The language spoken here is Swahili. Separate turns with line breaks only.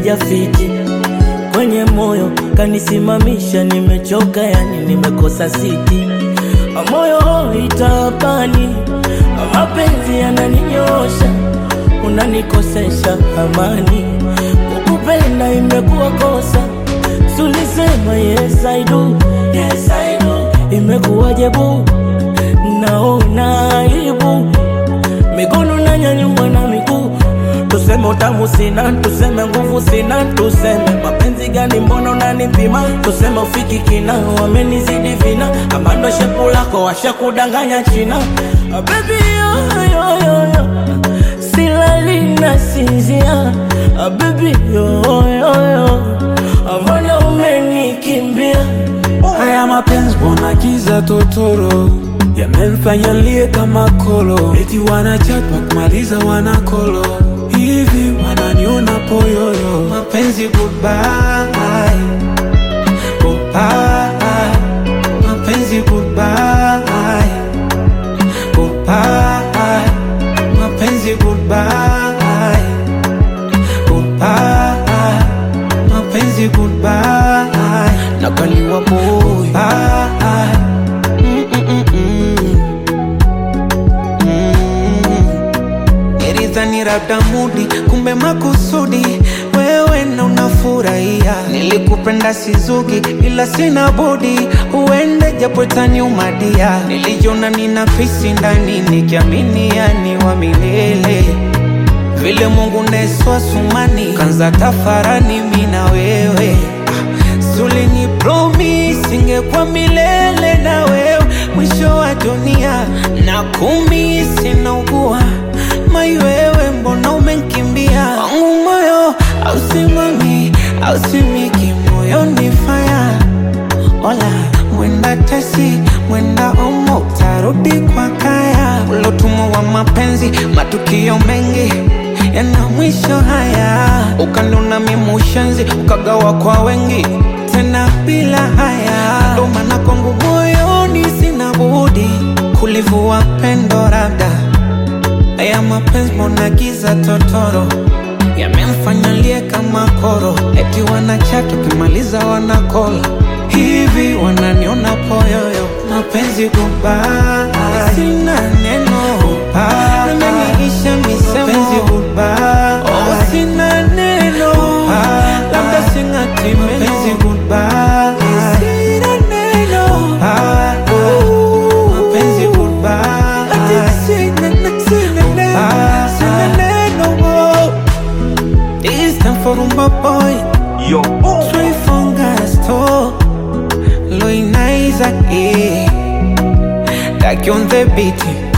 sijafiti kwenye moyo kanisimamisha, nimechoka yani nimekosa siti, moyo itapani, mapenzi yananinyosha, unanikosesha amani, kukupenda imekuwa kosa, sulisema yes I do, yes I do, imekuwaje bu, naona aibu, mikono nanyanyua na miguu Tuseme utamu sina, tuseme nguvu sina, tuseme mapenzi gani, mbona unanipima? Tuseme ufiki kina, wamenizidi vina, ama ndo shepu lako washakudanganya China. Ah, baby yo, yo, yo, yo. silali na sinzia Ah, baby yo, yo, yo. Ah, mbona umenikimbia?
Haya mapenzi mbona giza totoro yamemfanya lie kama kolo, eti wanachapa kumaliza wanakolo hivi wananiona poyoyo. Mapenzi goodbye, goodbye, mapenzi goodbye, goodbye, mapenzi goodbye, goodbye, mapenzi goodbye, nakaliwa boy bye. Nilidhani labda mudi, kumbe makusudi wewe na unafurahia. Nilikupenda sizugi, ila sina budi uende, japo itaniumadia. Nilijiona nina pisi ndani, nikiamini yani wa milele vile Mungu neswa sumani kanza tafarani mi na wewe Suli ni promise ingekuwa milele na wewe mwisho wa dunia na kumi sinaugua mai wewe mbona umenkimbia wangu moyo ausimami ausimiki moyoni faya Ola mwenda tesi mwenda omo utarudi kwa kaya ulotumwa wa mapenzi matukio mengi yana mwisho haya ukanuna mimushenzi ukagawa kwa wengi tena bila haya ndo maana kwangu moyoni sina budi kulivua pendo labda haya mapenzi mbona giza totoro yamemfanya lie kama koro eti wanachatu kimaliza wanakola hivi wananiona poyoyo mapenzi goodbye sina neno goodbye nimeniisha misemo mapenzi goodbye oh sina neno labda singati mapenzi goodbye sina neno goodbye mapenzi goodbye sina sina neno sina neno this time for umba boy
Yo,
Soy Fongasto Lo Inaiza, eh Like on the beat